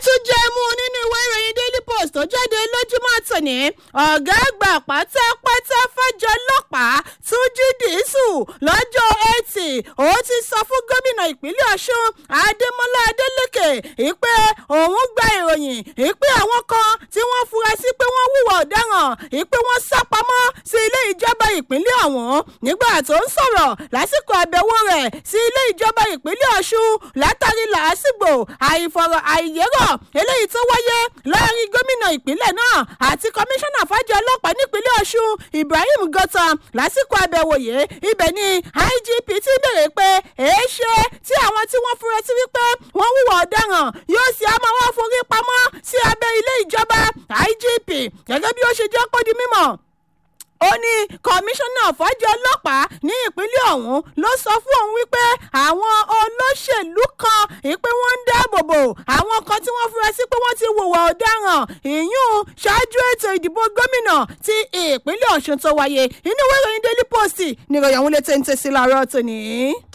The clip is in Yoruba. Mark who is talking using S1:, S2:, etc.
S1: tún jẹ́ mú nínú ìwé ìròyìn daily post tó jáde lójúmọ́ tòní ọ̀gá àgbà pátápátá fẹ́jọ́ ọlọ́pàá túnjí dìísù lọ́jọ́ etí ó ti sọ fún gómìnà ìpínlẹ̀ ọ̀ṣun adémọlá adélèké ìpè òun gba ìròyìn ìpè àwọn kan tí wọ́n fura sí pé wọ́n hùwà ọ̀daràn ìpè wọ́n sá pamọ́ sí ilé ìjọba ìpínlẹ̀ ọ̀hún nígbà tó ń sọ̀rọ̀ lásìkò àbẹ̀wò rẹ̀ sí ilé ìjọba ìpínlẹ̀ ọ̀ṣun látàrí làásìgbò àìfọ̀rọ̀ àìyérọ̀ eléyìí tó wáyé láàrin gómìnà ìpínlẹ̀ náà àti kọmíṣánná fàájọ ọlọ́pàá nípínlẹ̀ ọ̀ṣun ibrahim gọ́tàn lásìkò àbẹ̀wò yìí ibẹ̀ ni igp ti bèrè pé èéṣe tí àwọn tí wọ́n fura sí wípé wọ́n hùwà ọ̀daràn yóò sì á máa wá forí pamọ́ sí abẹ́ ilé ìjọba igp gẹ́gẹ́ bí ó ṣe jẹ́ kó di mímọ̀ ó ní kọmíṣánná fọ́jọ́ ọlọ́pàá ní ìpínlẹ̀ ọ̀hún ló sọ fún òun wípé àwọn olóṣèlú kan ìpè wọ́n ń dáàbò bò àwọn kan tí wọ́n fura sí pé wọ́n ti hùwà ọ̀daràn ìyún ṣáájú ètò ìdìbò gómìnà ti ìpínlẹ̀ ọ̀ṣun tó wáyé inú ìwé ìròyìn daily post níròyìn àwọn ilé téńté sí láàárọ̀ tòní.